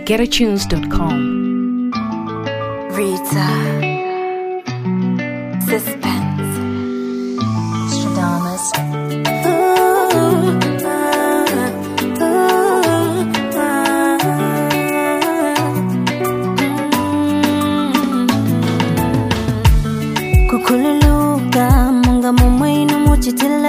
getatunes.com. Rita. Suspense. Stradamus. kukhululuka munga mumwenu muchitila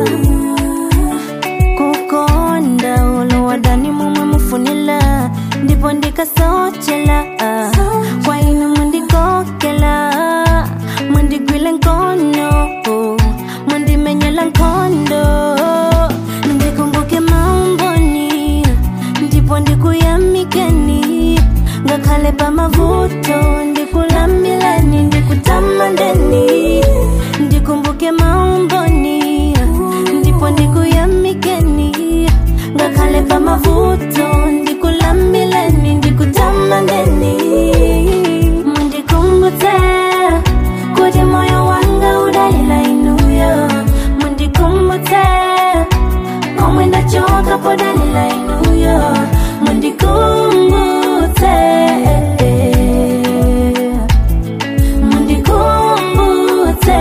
kukonda olowadani mumwe mufunila ndipo ndikasochela kwa inu mundikokela mundigwile nkono mundimenyela nkondo ndikumbuke maumboni ndipo ndikuyamikeni ngakhale pamavuto ndikulambileni ndikutamandeni ndikumbuke maumboni ndipo ndikuyamikeni ngakhale pamavuto ndikulambileni ndikutamandeni mundikumbutse kuti moyo wanga udalila inuyo mundikumbutse komwe ndachoka podalila inuyo mundikumbutse mundikumbutse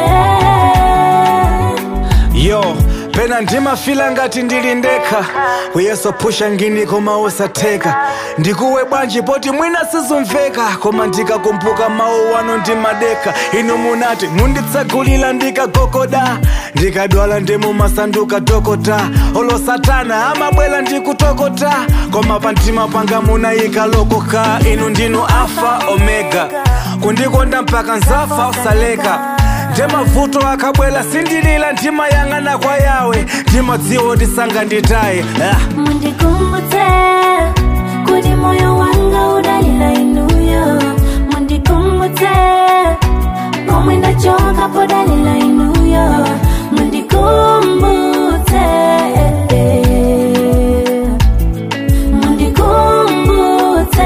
yo pena ndimafila ngati ndili ndekha uyesopusha ngini koma usatheka ndikuwe bwanji poti mwina sizumveka koma ndikakumbuka mawu wano ndimadekha inu munati munditsegulira ndikagogoda ndikadwala ndimumasanduka dokota olo satana amabwera ndikutokota koma pamtima panga munayika lokoka inu ndinu alfa omega kundikonda mpaka nzafa usaleka ndemavuto akabwela sindilila ndimayang'ana kwa yawe ndimadziwa tisanga nditaye ah. mundikumbutse kuti moyo wanga udalila inuyo mundikumbutse komwe ndachoka podalila inuyo mundikumbutse mundikumbutse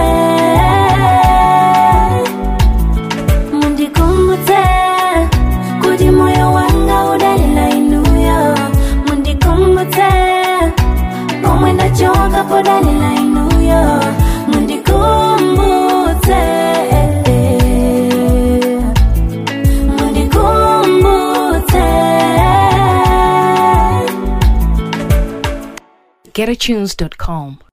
mundikumbutse kuti moyo wanga udalila inuyo mundikumbutse komwe ndachoka podalila inuyo mundikumbutse mundikumbutse getatunes.com.